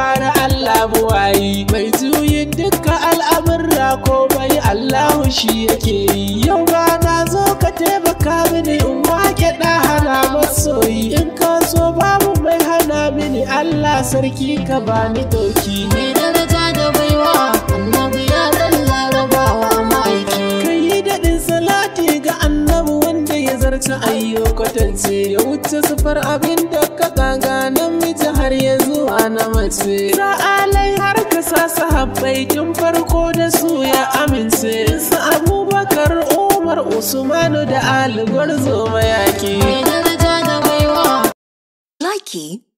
fara Allah buwayi mai juyin dukkan al'amurra ko bai Allahu shi yake yi yau ba na zo ka taimaka mini in wake ɗa hana masoyi in ka so babu mai hana mini Allah sarki ka bani doki Mai daraja da baiwa annabi ya dan larabawa ma'aiki Kai yi daɗin salati ga annabi wanda ya zarta ayyo kwatance ya wuce sufar abin da ka kaga namiji har ya zuwa na mace. Sa'alai har ka sa sahabbai tun farko da su ya amince. Su Abubakar Umar Usmanu da Ali Gwarzo mayaki. Mai daraja da baiwa Likey